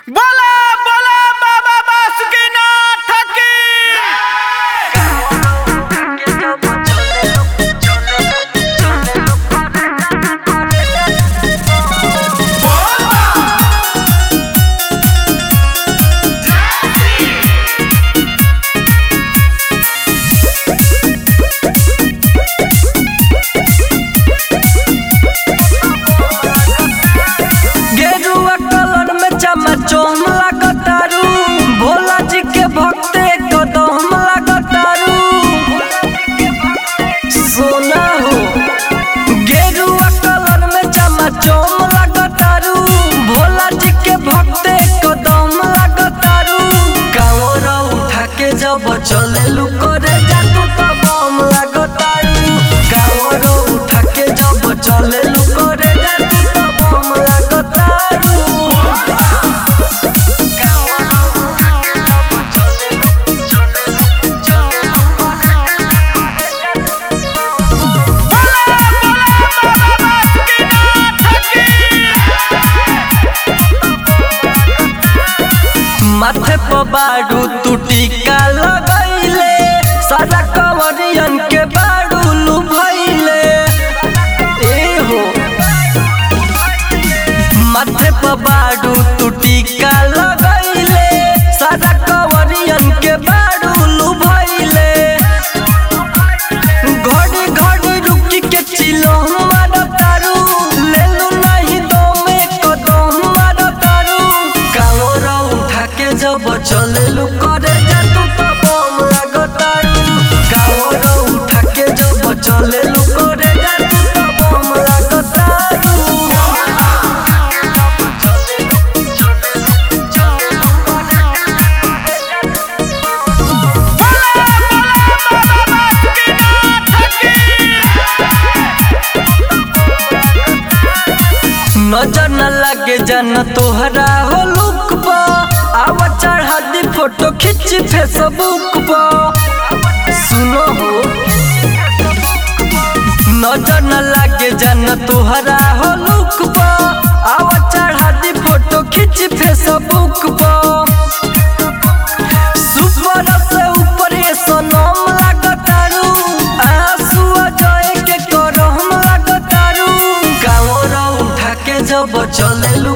बोला बोला बाबा बासुकीनाथ की गेरुआ कलर में चमचम लागतारू भोला जी के भक्ते कदम लागतारू सोना हो गेरुआ कलर में चमचम लागतारू भोला जी के भक्ते कदम लागतारू कांवर उठा के जब चले करे जातू तो बम लागतारू कांवर उठा के जब चले करे जातू तो बम लागतारू माथे पर बाड़ू तू टीका लगैले सारा कंवरियन के बाड़ू लुभैले ए हो माथे पर बाड़ू तू टीका लगैले सारा कंवरियन के बाड़ू लुभैले घड़ी घड़ी रुकी के चिलो मारो तारू लेलू नहीं दो में कदम मारो तारू कांवर उठा के जब चलेलू करे जातू तो बम लागो तारू कांवर उठा के जब चलेलू करे जातू तो बम लागो तारू नजर न लगे जन तोहरा हो लुक पा आवा चढ़ा दी फोटो खींच फेसबुक पा सुनो हो नजर न लगे जन तोहरा हो लुक पा आवा चढ़ा दी फोटो खींच फेसबुक पा सुपर से ऊपर ये सनम लागतारू आंसू जय के करम लागतारू कांवर उठा के जब चलेलू